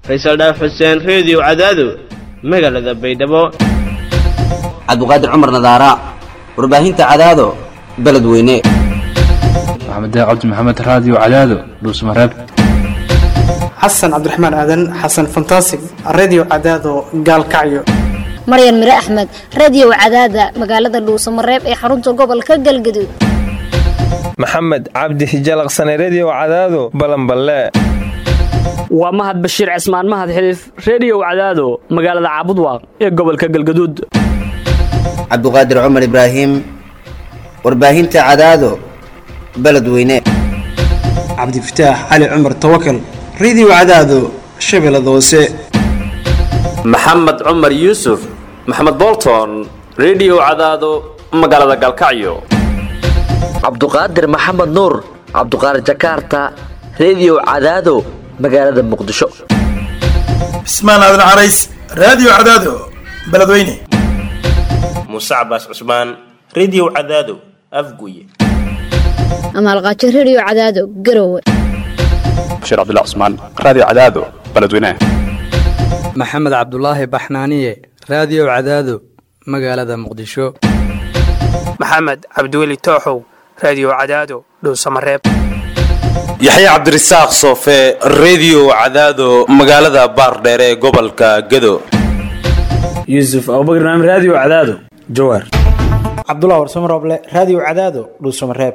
faysal dhaaf xuseen reediyo cadaado magaalada baydhabo cabdiqaadir cumar nadaara warbaahinta cadaado beledweyne maxamed cabdi maxamed raadiyo cadaado dhuusmareeb xasan cabdiraxmaan aadan xasan fantasig redio cadaado gaalkacyo maryan mire axmed radio cadaada magaalada dhuusamareeb ee xarunta gobolka galgaduud maxamed cabdi hijalaqsane redio cadaado balanballe waa mahad bashiir cismaan mahad xiliif reediyow cadaado magaalada caabudwaaq ee gobolka galgaduud cabdiqaadir cumar ibraahim warbaahinta cadaado beledweyne cabdifataax cali cumar tawakal redio cadaado shabeellada hoose maxamed cumar yuusuf maxamed bolton redio cadaado magaalada galkacyo cabduqaadir maxamed nuur cabduqaadir jakaarta redio cadaado magaalada muqdisho cismaan aadan carays raadiyo cadaado beledweyne muuse cabaas cusmaan redio cadaado afguye amaalqaajo redio cadaado garowe bashiir cabdilla cusmaan raadiyo cadaado beledweyne maxamed cabdulaahi baxnaaniye raadiyo cadaado magaalada muqdisho maxamed cabdiweli tooxow raadiyo cadaado dhowsamareeb yaxya cabdirasaaq soofe redio cadaado magaalada baardheere ee gobolka gado yuusuf abubakr naam raadiyo cadaado jawaar cabdulah warsamo rooble raadiyo cadaado dhuusamareeb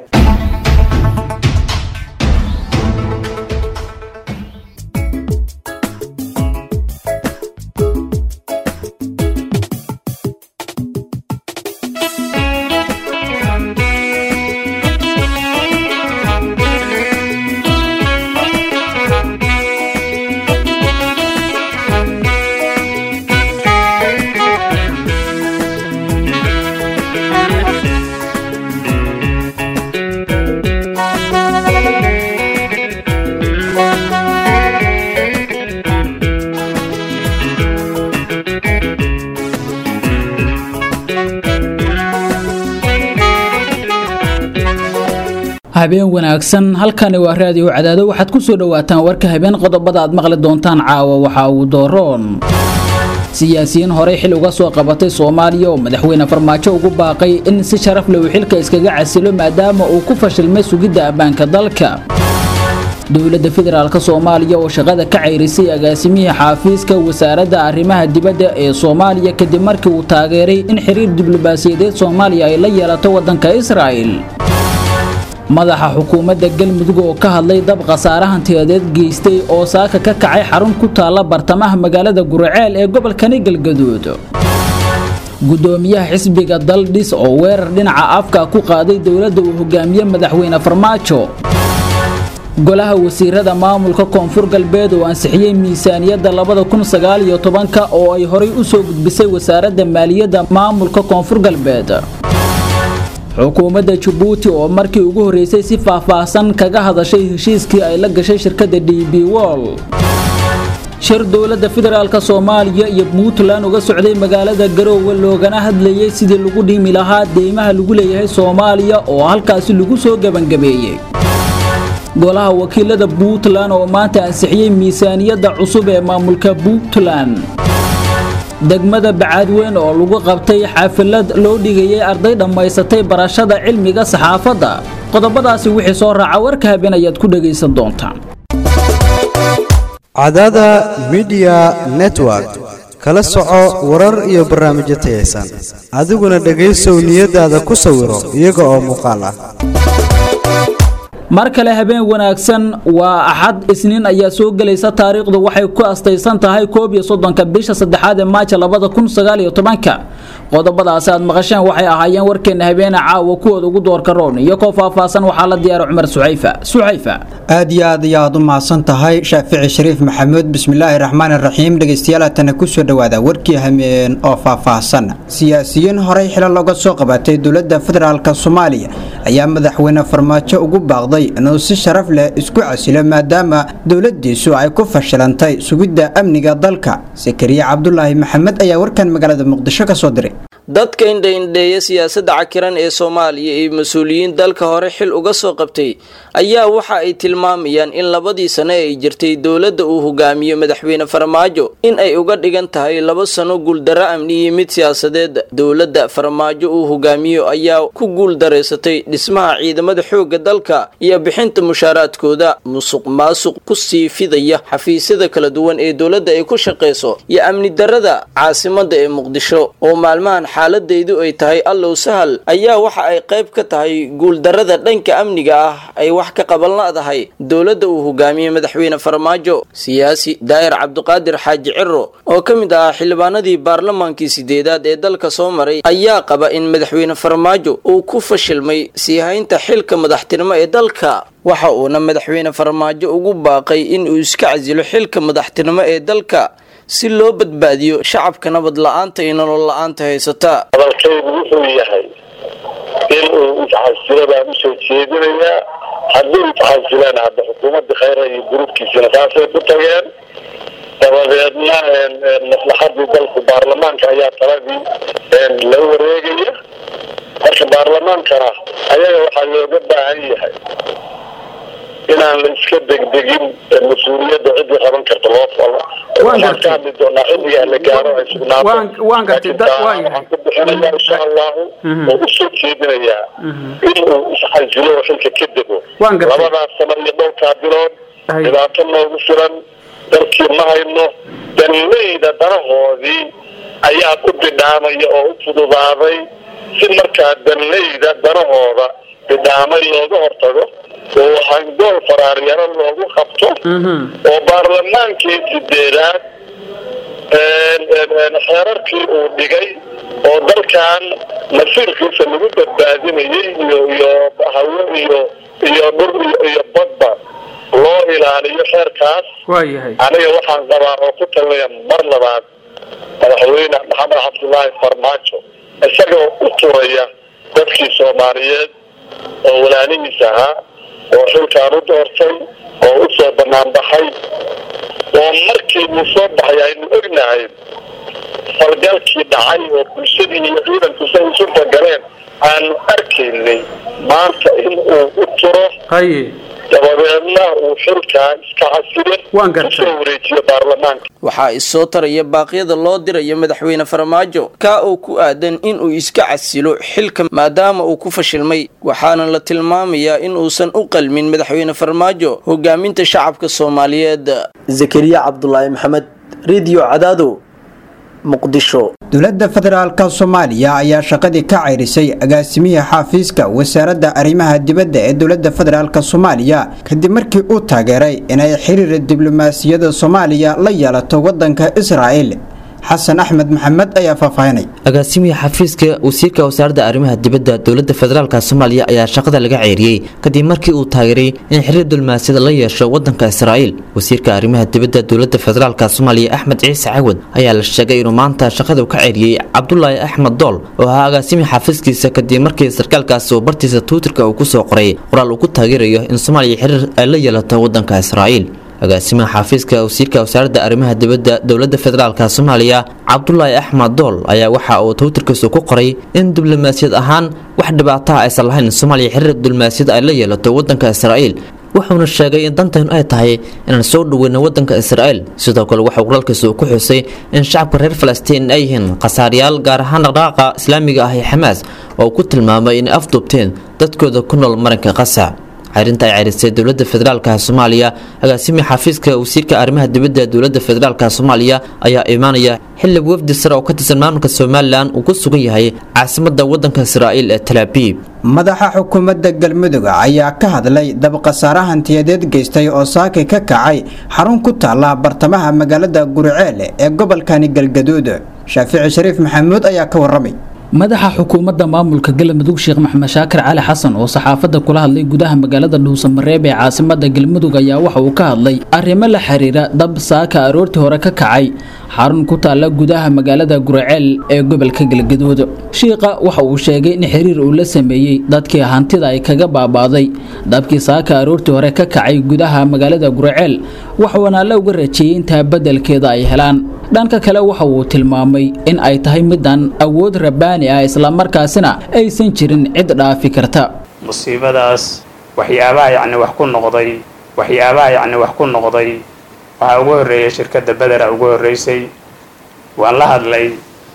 habeen wanaagsan halkani waa raadiyo cadaado waxaad ku soo dhowaataan warka habeen qodobada aad maqli doontaan caawa waxa uu dooroon siyaasiyiin horey xil uga soo qabatay soomaaliya oo madaxweyne farmaajo ugu baaqay in si sharaf leh uu xilka iskaga casilo maadaama uu ku fashilmay sugidda ammaanka dalka dowladda federaalk soomaaliya oo shaqada ka cayrisay agaasimihii xaafiiska wasaaradda arrimaha dibadda ee soomaaliya kadib markii uu taageeray in xiriir diblomaasiyadeed soomaaliya ay la yeelato waddanka israa'il madaxa xukuumadda galmudug oo ka hadlay dab khasaare hantiyadeed geystay oo saaka ka kacay xarun ku taalla bartamaha magaalada guraceel ee gobolkani galgaduud gudoomiyaha xisbiga daldhis oo weerar dhinaca afka ku qaaday dowladda uu hogaamiye madaxweyne farmaajo golaha wasiirada maamulka koonfur galbeed oo ansixiyey miisaaniyadda labada kun sagaal iyo tobanka oo ay horay u soo gudbisay wasaaradda maaliyadda maamulka koonfur galbeed xukuumadda jabuuti oo markii ugu horreysay si faahfaahsan kaga hadashay heshiiskii ay la gashay shirkadda d b wol shir dowladda federaalk soomaaliya iyo puntland uga socday magaalada garoowe loogana hadlayay sidii lagu dhimi lahaa deymaha lagu leeyahay soomaaliya oo halkaasi lagu soo gebangabeeyey golaha wakiilada puntland oo maanta ansixiyey miisaaniyadda cusub ee maamulka puntland degmada bacaadweyn oo lagu qabtay xaafilad loo dhigayay arday dhammaysatay barashada cilmiga saxaafadda qodobadaasi wixii soo raaca warka habeen ayaad ku dhegaysan doontaan cadada midiya network kala soco warar iyo barnaamijyo tayaysan adiguna dhegaysow niyadaada ku sawiro iyaga oo muuqaal ah mar kale habeen wanaagsan waa axad isniin ayaa soo gelaysa taariikhdu waxay ku astaysan tahay koob iyo soddonka bisha saddexaad ee maaja labada kun sagaal iyo tobanka qodobadaasi aad maqasheen waxay ahaayeen warkeena habeene caawa kuwooda ugu doorka roon iyo koo faahfaahsan waxaa la diyaara cumar suxayfa suxayfa aad iyo aad ayaad u mahadsan tahay shaafici shariif maxamuud bismillaahi raxmaan raxiim dhegaystayaal haatana kusoo dhowaada warkii hameen oo faahfaahsan siyaasiyiin horey xilal looga soo qabatay dowladda federaalk soomaaliya ayaa madaxweyne farmaajo ugu baaqday inuu si sharaf leh isku casilo maadaama dowladiisu ay ku fashilantay sugidda amniga dalka sakariye cabdulaahi maxamed ayaa warkan magaalada muqdisho ka soo diray dadka indhaindheeya siyaasadda cakiran ee soomaaliya iyo mas-uuliyiin dalka hore xil uga soo qabtay ayaa waxa ay tilmaamayaan in labadii sano ay jirtay dowladda uu hogaamiyo madaxweyne farmaajo in ay uga dhigan tahay laba sano guuldaro amni iyo mid siyaasadeed dowladda farmaajo uu hogaamiyo ayaa ku guuldareysatay dhismaha ciidamada xoogga dalka iyo bixinta mushaaraadkooda musuq maasuq ku sii fidaya xafiisyada kala duwan ee dowladda ay ku shaqayso iyo amni darada caasimada ee muqdisho oo maalmahan xaaladeydu ay tahay allow sahal ayaa waxa ay qayb ka tahay guuldarada dhanka amniga ah ay wax ka qaban la-dahay dowladda uu hogaamiyey madaxweyne farmaajo siyaasi daa'ir cabdiqaadir xaaji ciro oo ka mid ahaa xildhibaanadii baarlamaankii sideedaad ee dalka soo maray ayaa qaba in madaxweyne farmaajo uu ku fashilmay sii haynta xilka madaxtinimo ee dalka waxa uuna madaxweyne farmaajo ugu baaqay in uu iska casilo xilka madaxtinimo ee dalka si loo badbaadiyo shacabka nabad la-aanta iyo nolol la-aanta haysata hadalkaygu wuxuu yahay in uu isxasilo baan usoo jeedinayaa hadduu isxasilaan hadda xukuumadda khayra iyo gruubkiisina saasay ku tageen dabadeedna maslaxadii dalku baarlamaanka ayaa taladii la wareegaya marka baarlamaankana ayaga waxaa looga baahan yahay inaan la iska degdegin mas-uuliyadda ciddii qaban karta loo falo waxaan ka hadli doonaa xilligaa la gaaro ay sugnaato waxaan ku bixinayaa insha allahu oo usoo jeedinayaa in uu isxasilo oo xilka ka dego labadaas sano iyo dhowrkaa bilood dhibaato noogu filan dalkii ma hayno danleyda danahoodii ayaa ku bidhaamaya oo u fududaaday si markaa danleyda danahooda bidhaamay looga hortago oo hangool faraaryaro loogu qabto oo baarlamaankii sideedaad xeerarkii uu dhigay oo dalkan masiirkiisa lagu badbaadinayay iyo iyo hawo iyo iyo dhur iyo badba loo ilaaliyo xeerkaas aniga waxaan qabaa oo ku talinaya mar labaad madaxweyne maxamed cabdullaahi farmaajo isagoo u turaya dadkii soomaaliyeed oo walaalihiis ahaa oo xilkaan u doortay oo u soo bannaan baxay oo markii uu soo baxay aynu ognahay falgalkii dhacay oo bulshadii iyo ciidanku say isu bagaleen aanu arkaynay maanta in uu u turo dabadeedna uu xilkaa iska casile usoo wareejiyo baarlamaanka waxaa isoo taraya baaqyada loo dirayo madaxweyne farmaajo kaa oo ku aadan inuu iska casilo xilka maadaama uu ku fashilmay waxaana la tilmaamayaa in uusan u qalmin madaxweyne farmaajo hogaaminta shacabka soomaaliyeed zakariya cabdulaahi maxamed rediyo cadaado muqdisho dowladda federaalka soomaaliya ayaa shaqadii ka ceyrisay agaasimihii xaafiiska wasaaradda arrimaha dibadda ee dowladda federaalk soomaaliya kadib markii uu taageeray inay xiriir diblomaasiyadda soomaaliya la yeelato waddanka israa'il xasan axmed maxamed ayaa faahfaahinay agaasimihii xafiiska wasiirka wasaaradda arrimaha dibadda dowladda federaalk soomaaliya ayaa shaqada laga ceeriyey kadib markii uu taageeray in xiriir diblomaasiyada la yeesho waddanka israa'iil wasiirka arrimaha dibadda dowladda federaalk soomaaliya axmed ciise cawad ayaa la sheegay inuu maanta shaqada ka ceeriyey cabdulaahi axmed dool oo ahaa agaasimihii xafiiskiisa kadib markii sarkaalkaasi uu bartiisa twitterka uu kusoo qoray qoraal uu ku taageerayo in soomaaliya xiriir ay la yeelato waddanka israa'iil agaasimaha xafiiska wasiirka wasaaradda arrimaha dibadda dowladda federaalk soomaaliya cabdulaahi axmed dool ayaa waxa uu twitterkiisu ku qoray in diblomaasiyad ahaan wax dhibaataha aysan lahayn soomaaliya xiriir diblomaasiyad ay la yeelato waddanka israa'iil wuxuuna sheegay in dantaynu ay tahay inaan soo dhoweyno waddanka israa'iil sidoo kale waxaa qoraalkiisa uu ku xusay in shacabka reer falastiin ay yihiin khasaaryaal gaar ahaan dhaqdhaqaaqa islaamiga ah ee xamaas oo ku tilmaamay inay afduubteen dadkooda ku nool maranka qasa xerinta ay cerisay dowladda federaalk soomaaliya agaasimi xafiiska wasiirka arrimaha dibadda dowladda federaalk soomaaliya ayaa imaanaya xili wafdi sare oo ka tirsan maamulka somalilan uu ku sugan yahay caasimada wadanka israa'iil ee talaabiib madaxa xukuumadda galmudug ayaa ka hadlay dabqasaare hantiyadeed geystay oo saaki ka kacay xarun ku taala bartamaha magaalada guriceel ee gobolkani galgaduud shaafici shariif maxamuud ayaa ka waramay madaxa xukuumadda maamulka galmudug sheekh maxamed shaakir cali xasan oo saxaafadda kula hadlay gudaha magaalada dhuusamareeb ee caasimada galmudug ayaa waxa uu ka hadlay arrimo la xiriira dab saaka aroortii hore ka kacay xarun ku taalla gudaha magaalada guraceel ee gobolka galgaduud shiiqa waxa uu sheegay in xiriir uu la sameeyey dadkii hantida ay kaga baabaaday dabkii saaka aroortii hore ka kacay gudaha magaalada guraceel waxuuna alla uga rajeeyey intaa beddelkeeda ay helaan dhanka kale waxa uu tilmaamay in ay tahay midaan awood rabbaani ah islamarkaasina aysan jirin cid dhaafi karta musiibadaas waxyaabaha yacni wax ku noqday waxyaabaha yacni wax ku noqday waxaa ugu horreeyay shirkadda bedera ugu horreysay waan la hadlay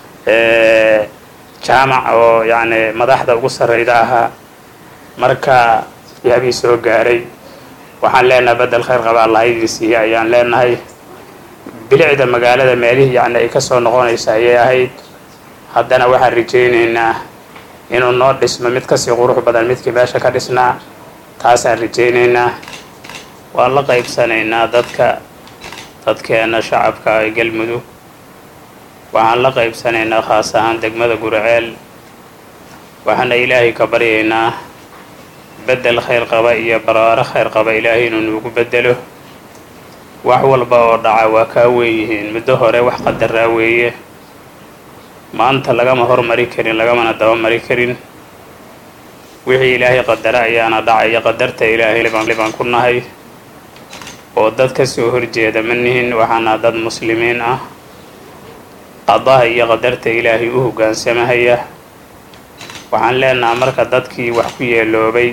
jaamac oo yacni madaxda ugu sarreyda ahaa marka yaabii soo gaaray waxaan leenahay beddel khayr qaba allah idin siiya ayaan leenahay bilicda magaalada meelihii yacni ay ka soo noqonaysa ayay ahayd haddana waxaan rajaynaynaa inuu noo dhismo mid kasii qurux badan midkii meesha ka dhisnaa taasaan rajaynaynaa waan la qaybsanaynaa dadka dadkeena shacabka ee galmudug waxaan la qaybsanaynaa khaas ahaan degmada guraceel waxaana ilaahay ka baryaynaa beddel khayr qaba iyo baraaro khayr qaba ilaahay inuu nuugu beddelo wax walba oo dhaca waa kaa weeyihiin muddo hore wax qadaraa weeye maanta lagama hormari karin lagamana dabamari karin wixii ilaahay qadara ayaana dhacaya qadarta ilaahay libaan ku nahay oo dad ka soo horjeeda ma nihin waxaana dad muslimiin ah qadaha iyo qadarta ilaahay u hoggaansamahaya waxaan leenaha marka dadkii wax ku yeeloobay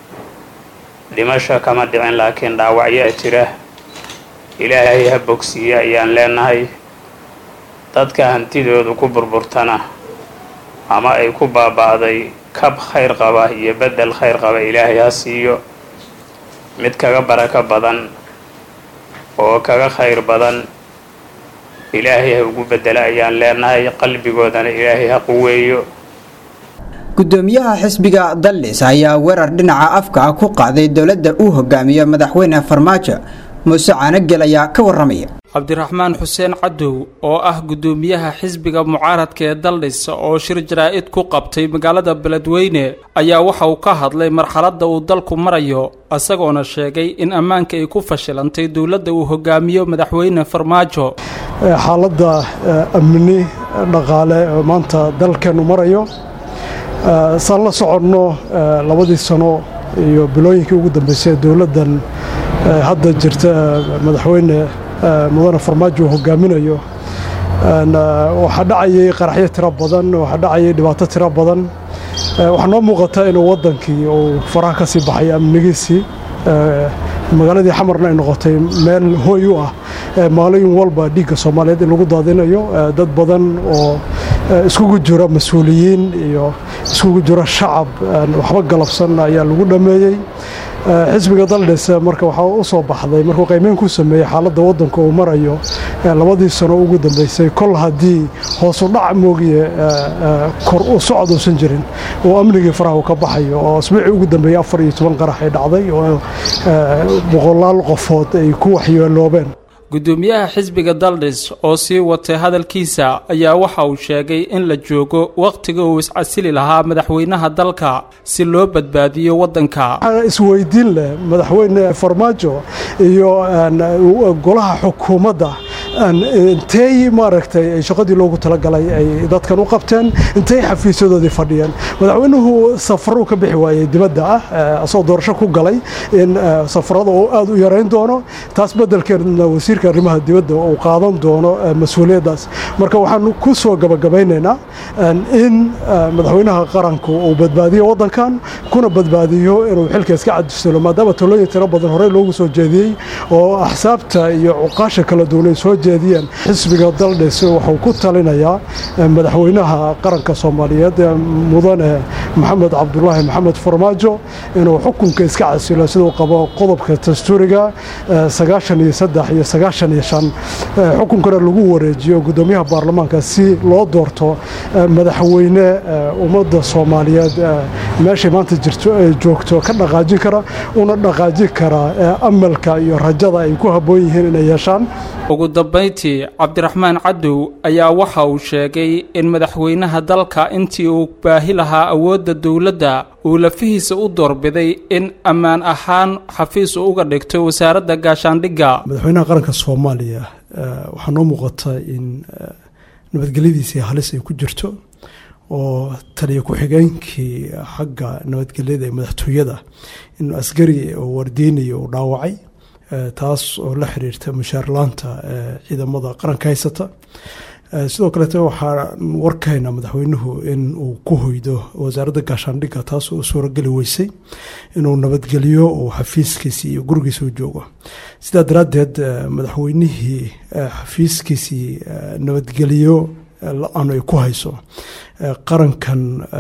dhimasho kama dhicin laakiin dhaawacyaa jira ilaahay ha bogsiiya ayaan leenahay dadka hantidoodu ku burburtana ama ay ku baaba'day kab khayr qaba iyo beddel khayr qaba ilaahay ha siiyo mid kaga barako badan oo kaga khayr badan ilaahay ha ugu beddela ayaan leenahay qalbigoodana ilaahay ha quweeyo gudoomiyaha xisbiga dallis ayaa weerar dhinaca afka ah ku qaaday dowladda uu hogaamiyo madaxweyne farmaajo muuse caanagel ayaa ka waramaya cabdiraxmaan xuseen cadow oo ah gudoomiyaha xisbiga mucaaradka ee daldhis oo shir jaraa-id ku qabtay magaalada beledweyne ayaa waxa uu ka hadlay marxaladda uu dalku marayo isagoona sheegay in ammaanka ay ku fashilantay dowladda uu hogaamiyo madaxweyne farmaajo xaaladda amni dhaqaale oo maanta dalkeennu marayo saan la soconno labadii sano iyo bilooyinkii ugu dambeysay ee dowladdan hadda jirta madaxweyne mudane farmaajo uu hogaaminayo waxaa dhacayay qaraxyo tiro badan waxaa dhacayay dhibaato tiro badan waxaa noo muuqata inuu waddankii uu faraha ka sii baxay amnigiisii magaaladii xamarna ay noqotay meel hooy u ah maalin walba dhiigga soomaaliyeed in lagu daadinayo dad badan oo iskugu jira mas-uuliyiin iyo iskugu jira shacab waxba galabsan ayaa lagu dhammeeyey xisbiga daldhis marka waxaa u soo baxday markuu qiimeyn ku sameeyey xaaladda waddanka uu marayo labadii sano ugu dambeysay kol haddii hoosu dhac moogiye kor u socod uusan jirin oo amnigii faraha uu ka baxayo oo asbuucii ugu dambeeyey afar iyo toban qarax ay dhacday oo boqolaal qofood ay ku waxyeeloobeen gudoomiyaha xisbiga daldhis oo sii watay hadalkiisa ayaa waxa uu sheegay in la joogo wakhtiga uu iscasili lahaa madaxweynaha dalka si loo badbaadiyo waddanka isweydiin leh madaxweyne farmaajo iyo golaha xukuumadda intey maaragtay shaqadii loogu talagalay ay dadkan u qabteen intay xafiisyadoodii fadhiyeen madaxweynuhu safaruu ka bixi waayey dibadda ah asagoo doorasho ku galay in safarada uu aada u yarayn doono taas beddelkeedna wasiirka arrimaha dibadda uu qaadan doono mas-uuliyaddaas marka waxaan ku soo gabagabaynaynaa in madaxweynaha qaranku uu badbaadiyo waddankan kuna badbaadiyo inuu xilka iska cadisalo maadaama talooyin tiro badan horey loogu soo jeediyey oo axsaabta iyo cuqaasha kala duwan ay soo jeediyeen xisbiga daldhis wuxuu ku talinayaa madaxweynaha qaranka soomaaliyeed mudane maxamed cabdulaahi maxamed farmaajo inuu xukunka iska casilo siduu qabo qodobka dastuuriga sagaashan iyo saddex iyo sagaashan iyo shan xukunkana lagu wareejiyo gudoomiyaha baarlamaanka si loo doorto madaxweyne ummadda soomaaliyeed meeshay maanta jirto ay joogto ka dhaqaajin kara una dhaqaajin kara amalka iyo rajada ay ku habboon yihiin inay yeeshaan ugu dambayntii cabdiraxmaan cadow ayaa waxa uu sheegay in madaxweynaha dalka intii uu baahi lahaa awoodda dowladda uu lafihiisa u doorbiday in ammaan ahaan xafiis uu uga dhigto wasaaradda gaashaandhigga madaxweynaha qaranka soomaaliya waxaa noo muuqata in nabadgelyadiisii halis ay ku jirto oo taliya ku-xigeenkii xagga nabadgelyada ee madaxtooyada in askari oo wardiinaya uu dhaawacay taas oo la xiriirta mushaarlaanta ciidamada qaranka haysata sidoo kaleete waxaa warkayna madaxweynuhu in uu ku hoydo wasaaradda gaashaandhigga taas oo suurageli weysay inuu nabadgeliyo uu xafiiskiisii iyo gurigiisa u joogo sidaa daraaddeed madaxweynihii xafiiskiisii nabadgeliyo la-aan ay ku hayso qarankan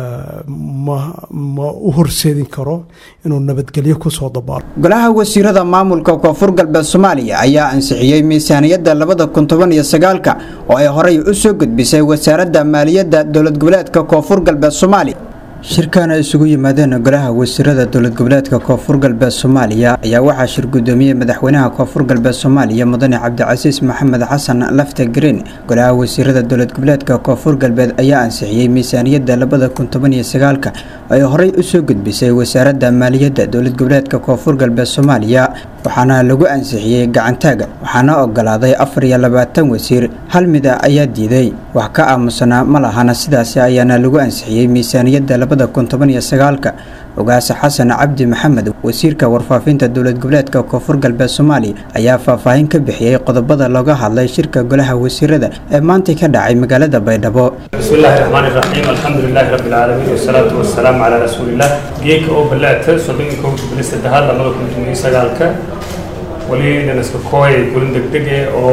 ma u horseedin karo inuu nabadgelyo kusoo dabaalo golaha wasiirada maamulka koonfur galbeed soomaaliya ayaa ansixiyey miisaaniyadda labada kun toban iyo sagaalka oo ay horey u soo gudbisay wasaaradda maaliyadda dowlad goboleedka koonfur galbeed soomaaliya shirkan ay isugu yimaadeen golaha wasiirada dowlad goboleedka koonfur galbeed soomaaliya ayaa waxaa shir gudoomiyey madaxweynaha koonfur galbeed soomaaliya mudane cabdicasiis maxamed xasan lafta green golaha wasiirada dowlad goboleedka koonfur galbeed ayaa ansixiyey miisaaniyadda labada kun toban iyo sagaalka oo ay horey usoo gudbisay wasaaradda maaliyadda dowlad goboleedka koonfur galbeed soomaaliya waxaana lagu ansixiyey gacantaaga waxaana ogolaaday afar iyo labaatan wasiir hal mida ayaa diiday wax ka aamusanaa ma lahana sidaasi ayaana lagu ansixiyey miisaaniyadda labada kun toban iyo sagaalka ogaase xasan cabdi maxamed wasiirka warfaafinta dowlad goboleedka koonfur galbeed soomaaliya ayaa faahfaahin ka bixiyey qodobada looga hadlay shirka golaha wasiirada ee maantay ka dhacay magaalada baydhabo بسم الله الرحمن الرحيم الحمد لله رب العالمين والصلاة والسلام على رسول الله جيك أو بلعت صدق كوت بلست دهال لما كنت من سجالك ولي نسك كوي كلن دقدقة أو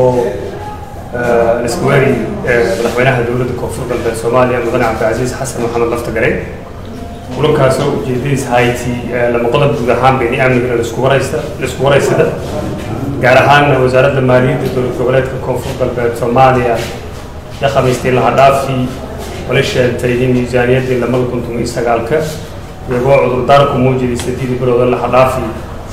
نسكواري مدحوينها دولة كوفر قلب الصوماليا مدن عبد العزيز حسن محمد لفتقري kulankaasoo ujeedadiis hayti lama qodob guud ahaan bayni amniga laisku waraysta laisku waraysada gaar ahaan wasaaradda maaliyadda dowlad goboleedka koonfur galbeed soomaaliya ya khamiistii laha dhaafii wala sheegtay in miisaaniyaddii lamada kun toban iyo sagaalka iyagoo cudurdaarku muujiyay sideedii bilooda laha dhaafii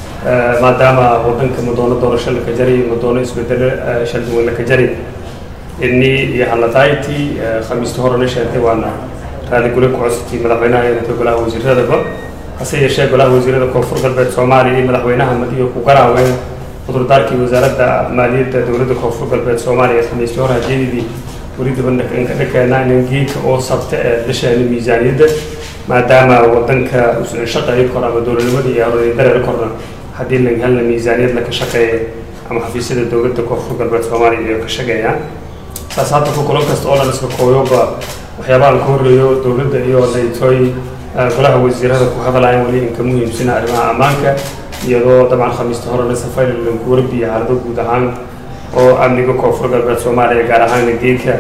maadaama wadanka madoono doorasho laka jaray madoono isbedelo shalduwan laka jaray inni iyo haladayti khamiistii horena sheegtay waana raadi gule ku cusubtii madaxweynaha ee golaha wasiiradaba hase yeeshee golaha wasiirada koonfur galbeed soomaaliya iyo madaxweynaha madiyo ku garaaween cudurdaarkii wasaaradda maaliyadda dowladda koonfur galbeed soomaaliya khamiistii hore hajeedidii weli dabanka dhakeena inan geedka oo sabta ee dhasheena miisaaniyadda maadaama wadanka shaqeeyo kor ama dowladnimada iyo horodii dareer korna haddii laga helna miisaaniyad laka shaqeeya ama xafiisyada dowladda koonfur galbeed soomaaliya iyo ka shaqeeyaan saas hadda ku kulan kasta oo dhan iska kooyoba waxyaabaha la ka horreeyo dowladda iyo daytooy golaha wasiirada ku hadlayaan weli inka muhiimsina arrimaha ammaanka iyadoo dabcan khamiista horena safayl lanku warbiya xaalado guud ahaan oo amniga koonfur galbeed soomaaliya gaar ahaan geedka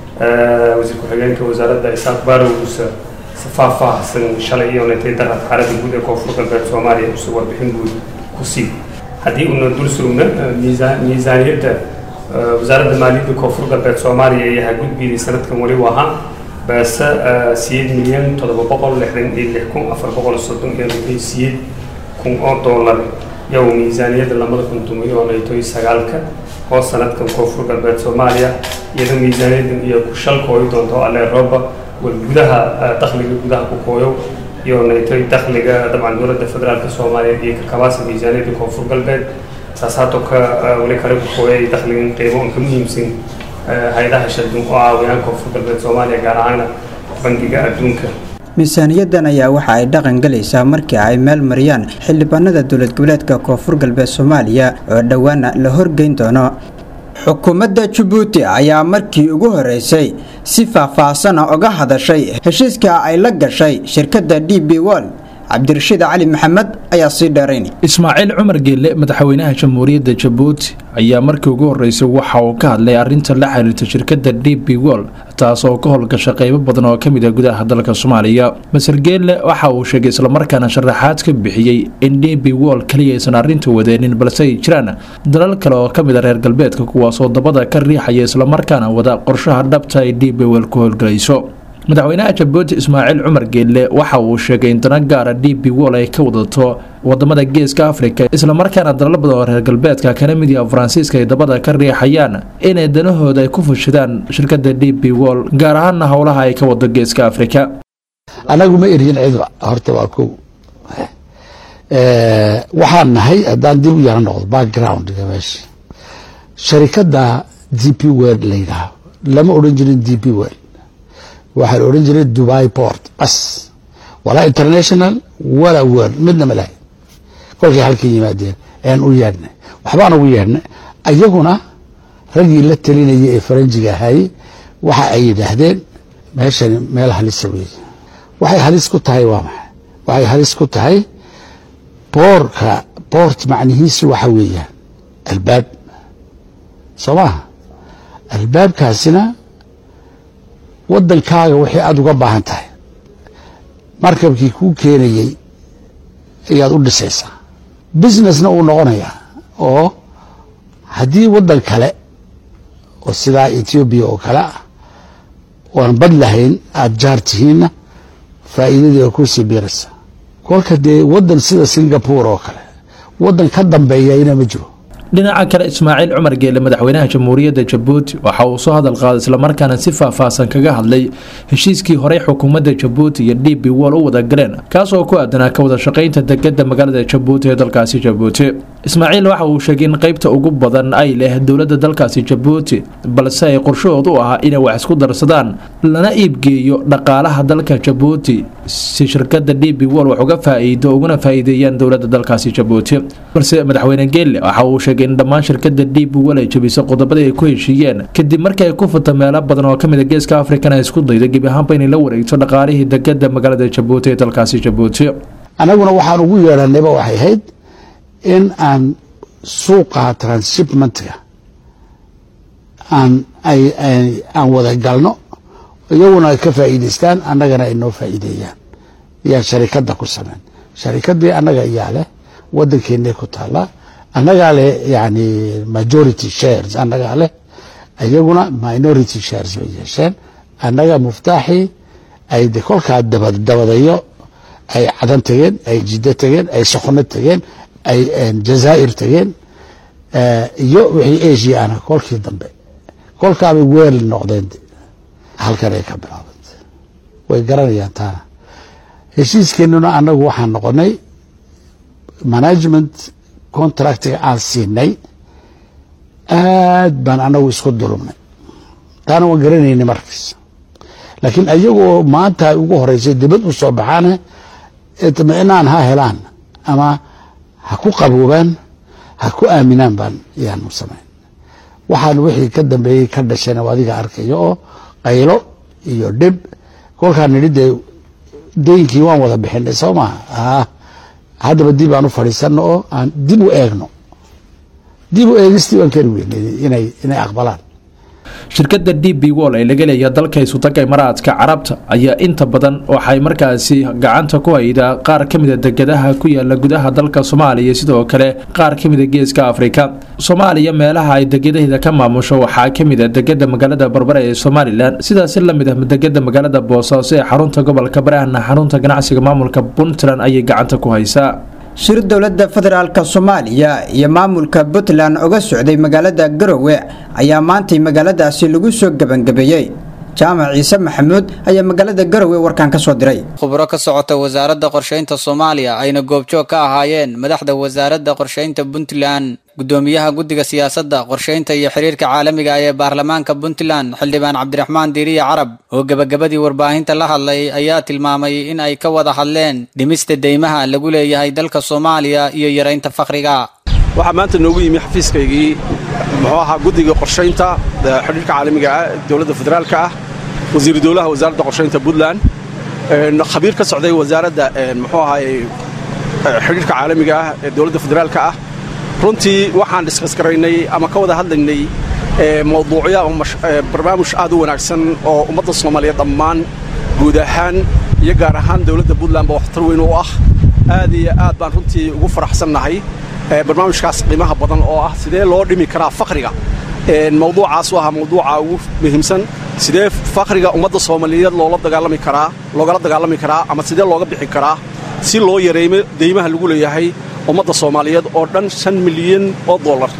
wasiir ku-xigeenka wasaaradda isaaq baarowgusa faahfaahsan shalay iyo netay darad xaaladda guud ee koonfur galbeed soomaaliya usa warbixin guud ku sii haddii una dul sugna miisaaniyadda wasaaradda maaliyadda koonfur galbeed soomaaliya ayaa gudbiyay sanadkan weli wahaa baase siyeed milyan toddoba boqol lixdan iyo lix kun afar boqol soddon iyo lixdan siyeed kun oo doolar yow miisaaniyadda lamada kun tumiyo naytoy sagaalka oo sanadkan koonfur galbeed soomaaliya iyadoo miisaaniyaddan iyo ku shal kooyi doonto alle rooba wal gudaha dakhliga gudaha ku kooyo iyo naytoy dakhliga dabcan dowladda federaalka soomaaliya iyo kakabaasa miisaaniyadda koonfur galbeed saasaatoo ka weli kale ku kooyay dakhligan qiimo ka muhiimsan hay-adaha shaldun oo caawiyaan koonfur galbeed soomaaliya gaar ahaana bangiga adduunka miisaaniyaddan ayaa waxa ay dhaqan galaysaa markii ay meel mariyaan xildhibaanada dowlad goboleedka koonfur galbeed soomaaliya oo dhowaana la horgeyn doono xukuumadda jabuuti ayaa markii ugu horeysay si faahfaahsana oga hadashay heshiiska ay la gashay shirkadda d b wol cabdirashiid cali maxamed ayaa sii dheeraynay ismaaciil cumar geelle madaxweynaha jamhuuriyadda jabuuti ayaa markii ugu horreysay waxa uu ka hadlay arrinta la xiriirta shirkadda d b wol taas oo ka howlgasha qaybo badan oo ka mid ah gudaha dalka soomaaliya maser geelle waxa uu sheegay islamarkaana sharaxaad ka bixiyey in d b wol keliya aysan arrinta wadeenin balse ay jiraan dalal kale oo ka mid a reer galbeedka kuwaasoo dabada ka riixaya islamarkaana wada qorshaha dhabta ay d b wol ku howlgalayso madaxweynaha jabuuti ismaaciil cumar geelle waxa uu sheegay in dana gaara d b wol ay ka wadato wadamada geeska afrika islamarkaana dalal badan oo reer galbeedka kana mid yaha faransiiska ay dabada ka riixayaan inay danahooda ay ku fushadaan shirkada d b wol gaar ahaana howlaha ay ka wado geeska afrika anagu ma eryin cid horta waa kow waxaan nahay haddaan dib u yara noqdo backgroundga meesha sharikadda d p world la yidhaaho lama odhan jirin d p world waxaa la odhan jiray dubai port bas walaa international walaa world midna ma lahay kolkay halka yimaadeen ayaan u yeedhnay waxbaan ugu yeedhnay ayaguna raggii la talinayay ee faranjiga ahaayey waxa ay yidhaahdeen meeshani meel halisa weeye waxay halis ku tahay waa maxay waxay halis ku tahay boorka boort macnihiisu waxa weeyaan albaab soo maha albaabkaasina waddankaaga wixii aada uga baahan tahay markabkii kuu keenayey ayaad u dhisaysaa businessna uu noqonayaa oo haddii waddan kale oo sidaa etoobiya oo kale ah oan bad lahayn aada jaar tihiinna faa'iidadii oo kusii biiraysa kolka dee waddan sida singapore oo kale waddan ka dambeeyayna ma jiro dhinaca kale ismaaciil cumar geele madaxweynaha jamhuuriyadda jabuuti waxa uu soo hadal qaaday islamarkaana si faahfaahsan kaga hadlay heshiiskii horey xukuumadda jabuuti iyo d b wol u wada galeen kaas oo ku aadanaa ka wada shaqaynta degada magaalada jabuuti ee dalkaasi jabuuti ismaaciil waxa uu sheegay in qaybta ugu badan ay leh dowladda dalkaasi jabuuti balse ay qorshahood u ahaa inay wax isku darsadaan lana iibgeeyo dhaqaalaha dalka jabuuti si shirkada d b wol wax uga faa'iido uguna faa'iideeyaan dowladda dalkaasi jabuuti balse madaxweyne geelle waxa uu sheegay in dhammaan shirkada d b wol ay jabisay qodobadii ay ku heshiiyeen kadib markii ay ku furta meelo badan oo kamid a geeska afrikan ay isku dayda gebi ahaanba inay la wareegto dhaqaalihii degada magaalada jabuuti ee dalkaasi jabuuti annaguna waxaan ugu yeedhanayba waxay ahayd in aan suuqa transshipmentga aan ay aan wada galno iyaguna ay ka faa'iidaystaan annagana ay noo faa'iideeyaan yaa sharikadda ku sameyn sharikaddii annaga iyaa leh waddankeennay ku taallaa annagaa leh yani majority shares annagaa leh iyaguna minority shares bay yeesheen annaga muftaaxii ay de kolkaa dabadabadayo ay cadan tageen ay jiddo tageen ay soqno tageen ay jazaa'ir tageen iyo wixii asia ana kolkii dambe kolkaabay weel noqdeen halkan ay ka bilaabantay way garanayaan taana heshiiskeenuna annagu waxaan noqonay management contractiga aan siinay aad baan annagu isku dulumnay taana waan garanaynay markiis laakiin ayagoo maanta ay ugu horeysay dibad u soo baxaane itminaan ha helaan ama ha ku qaboobaan ha ku aaminaan baan yaanu samayn waxaan wixii ka dambeeyey ka dhashayna adiga arkayo oo qaylo iyo dhib kolkaan nidhi dee deynkii waan wada bixinay soo maha haddaba dib aan u fadhiisanno oo aan dib u eegno dib u eegistii waan kari weynay inay inay aqbalaan shirkadda d b wol ee laga leeya dalka isutaga imaaraadka carabta ayaa inta badan waxay markaasi gacanta ku haydaa qaar ka mida degadaha ku yaala gudaha dalka soomaaliya sidoo kale qaar ka mida geeska afrika soomaaliya meelaha ay degadaheeda ka maamusho waxaa ka mid a degada magaalada barbare ee somalilan sidaasi lamid ah degada magaalada boosaaso ee xarunta gobolka barahna xarunta ganacsiga maamulka puntland ayay gacanta ku haysaa shir dowladda federaalka soomaaliya iyo maamulka puntland uga socday magaalada garowe ayaa maantay magaaladaasi lagu soo gebangabeeyey jaamac ciise maxamuud ayaa magaalada garowe warkan ka soo diray khubro ka socota wasaaradda qorshaynta soomaaliya ayna goobjoog ka ahaayeen madaxda wasaaradda qorshaynta puntland gudoomiyaha guddiga siyaasadda qorshaynta iyo xiriirka caalamiga ee baarlamaanka puntland xildhibaan cabdiraxmaan diiriye carab oo gebagabadii warbaahinta la hadlay ayaa tilmaamay in ay ka wada hadleen dhimista deymaha lagu leeyahay dalka soomaaliya iyo yaraynta fakriga waxaa maanta noogu yimi xafiiskaygii muxuu ahaa guddiga qorshaynta xidhiirka caalamiga ah dowladda federaalka ah wasiiru dowlaha wasaaradda qorshaynta puntland khabiir ka socday wasaaradda muxuu ahaay xidhiirka caalamiga ah ee dowladda federaalka ah runtii waxaan dhiskasgaraynay ama ka wada hadlaynay mawduucyo ama barnaamij aad u wanaagsan oo ummadda soomaaliyeed dhammaan guud ahaan iyo gaar ahaan dowladda puntland ba waxtar weyn u ah aad iyo aad baan runtii ugu faraxsannahay barnaamijkaas qiimaha badan oo ah sidee loo dhimi karaa fakriga mawduucaas u ahaa mawduuca ugu muhiimsan sidee fakriga ummadda soomaaliyeed loola dagaalami karaa loogala dagaalami karaa ama sidee looga bixi karaa si loo yareeyo deymaha lagu leeyahay ummadda soomaaliyeed oo dhan shan milyan oo dollar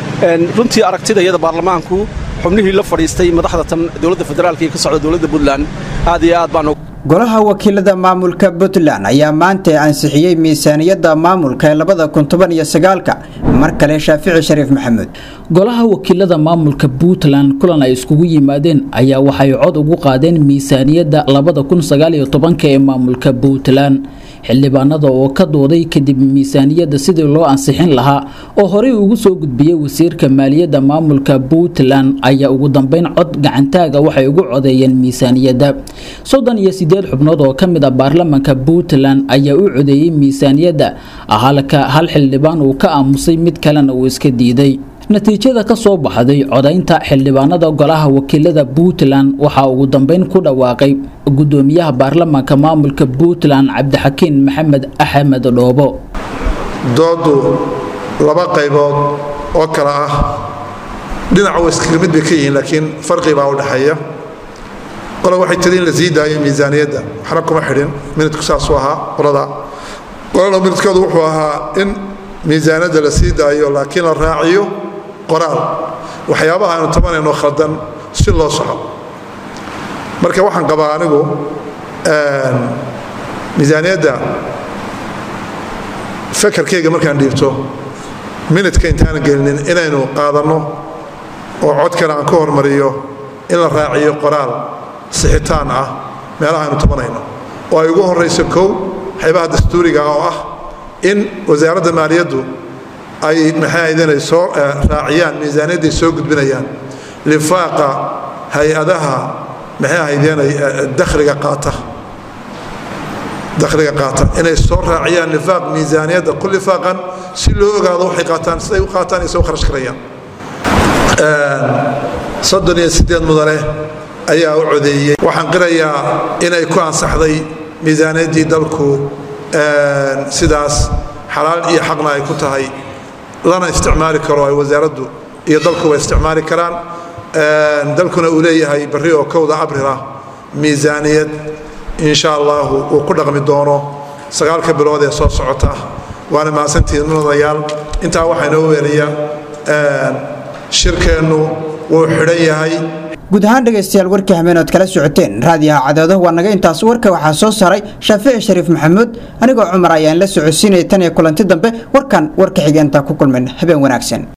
runtii aragtida iyada baarlamaanku xubnihii la fadhiistay madaxda tan dowladda federaalka iyo ka socda dowladda puntland aad iyo aad baan golaha wakiilada maamulka puntland ayaa maanta ansixiyey miisaaniyadda maamulka ee labada kun toban iyo sagaalka mar kale shaafici shariif maxamuud golaha wakiilada maamulka puntland kulan ay iskugu yimaadeen ayaa waxay cod ugu qaadeen miisaaniyadda labada kun sagaal iyo tobanka ee maamulka puntland xildhibaanada oo ka dooday kadib miisaaniyadda sidii loo ansixin lahaa oo horey ugu soo gudbiyey wasiirka maaliyadda maamulka puntland ayaa ugu dambeyn cod gacantaaga waxay ugu codeeyeen miisaaniyadda soddon iyo sideed xubnood oo ka mid ah baarlamaanka puntland ayaa u codeeyey miisaaniyadda halka hal xildhibaan uu ka aamusay mid kalena uu iska diiday natiijada ka soo baxday codaynta xildhibaanada golaha wakiilada puntland waxaa ugu dambeyn ku dhawaaqay gudoomiyaha baarlamaanka maamulka puntland cabdixakiin maxamed axmed dhoobo doodu laba qaybood oo kale ah dhinac wa iskaga mid bay ka yihiin laakiin farqi baa u dhexeeya qole waxay tiri in la sii daayo miisaaniyadda waxna kuma xidhin minidku saasuu ahaa qolada qolada minidkoodu wuxuu ahaa in miisaaniyadda la sii daayo laakiin la raaciyo qoraal waxyaabaha aynu tabanayno khaldan si loo soco marka waxaan qabaa anigu miisaaniyadda fakarkayga markaan dhiibto minidka intaanan gelinin inaynu qaadanno oo codkana aan ka hormariyo in la raaciyo qoraal sixitaan ah meelaha aynu tabanayno oo ay ugu horrayso kow waxyaabaha dastuuriga oo ah in wasaaradda maaliyaddu ay maxay ahaydeen ay soo raaciyaan miisaaniyadday soo gudbinayaan lifaaqa hay-adaha maxay ahaydeen dakhliga qaata dakhliga qaata inay soo raaciyaan lifaaq miisaaniyadda ku lifaaqan si loo ogaado waxay qaataan siday u qaataan iyo soo kharash karayaan soddon iyo siddeed mudane ayaa u codeeyey waxaan qirayaa inay ku ansaxday miisaaniyaddii dalku sidaas xalaal iyo xaqna ay ku tahay lana isticmaali karo ay wasaaraddu iyo dalkuba isticmaali karaan dalkuna uu leeyahay barri oo kowda abrila miisaaniyad insha allahu uu ku dhaqmi doono sagaalka bilood ee soo socota waana mahadsantihiin mudanayaal intaa waxaa inoo weeliya shirkeennu wuu xidhan yahay guud ahaan dhegaystayaal warkii hameenood kala socoteen raadiyaha cadaado waa naga intaas warka waxaa soo saaray shaafici shariif maxamuud anigoo cumar ayaan la socodsiinaya tan iyo kulanti dambe warkan warka xigeentaa ku kulmayna habeen wanaagsan